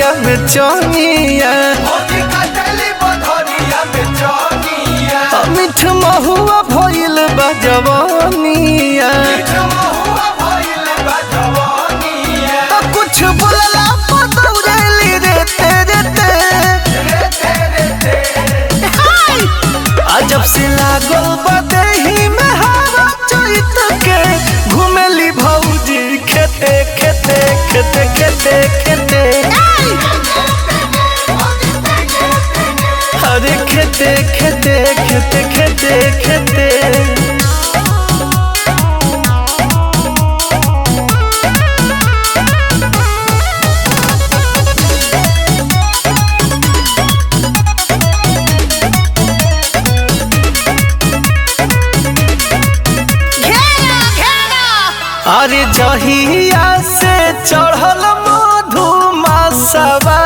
बधरिया में चनिया मिठ महुआ भइल बा जवानिया तो कुछ बोलला पतौरेली रे तेरे ते अजब से लागल बदेही में हवा चैत के घुमेली भौजी खेते खेते खेते खेते खेते अरे खेते खेते खेते खेते खेते अरे जहिया से चढ़ल मधुमासवा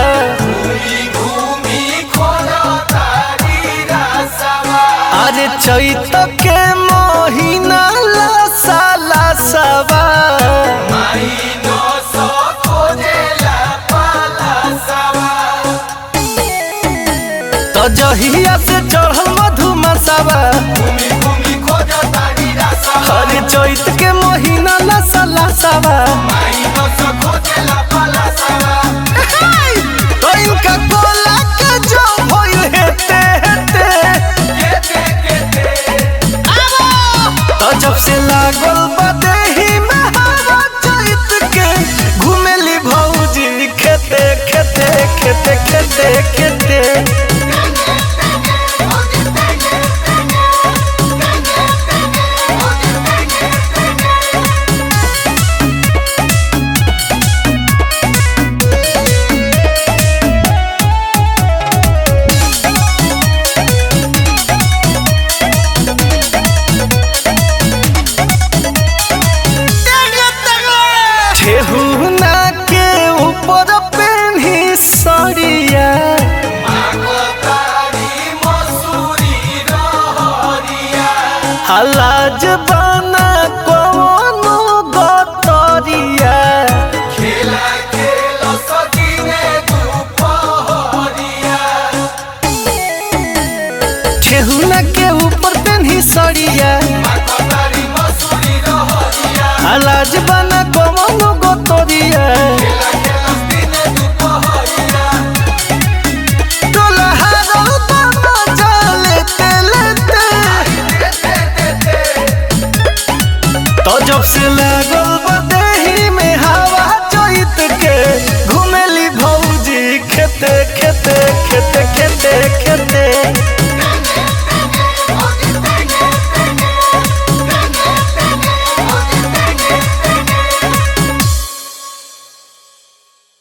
अरे चैत के महीना लसा लसवा तो जहिया से चढ़ल मधुमासवा अरे चैत के महीना लसा लसवा तो इनका कोला के जो भइल हेते हेते तो जब से लागल बदेही में हवा चैत के घुमेली भौजी खेते खेते खेते खेते खेते ठेहुना के ऊपर पेन्ही सड़िया हलाज बना कोनो गतरिया ठेहुना के ऊपर पेन्ही सड़िया हलाज बना कोनो गतरिया दुल्हा बना लेते लेते तो जब से लागल बदेही में हवा चैत के घुमेली भौजी खेते खेते खेते खेते खेते